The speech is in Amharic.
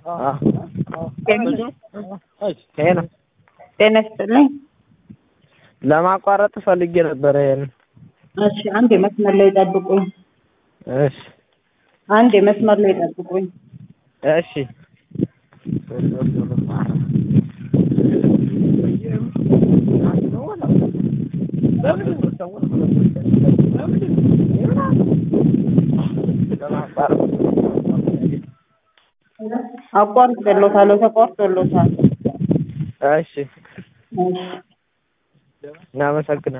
ይሄ ነው ጤና ይስጥልኝ። ለማቋረጥ ፈልጌ ነበረ። ይሄን እሺ፣ አንድ የመስመር ላይ ጠብቁኝ። እሺ አንድ የመስመር ላይ ጠብቁኝ። እሺ አቋርጬሎታለሁ፣ ተቋርጦሎታል። እሺ እሺ እናመሰግናለን።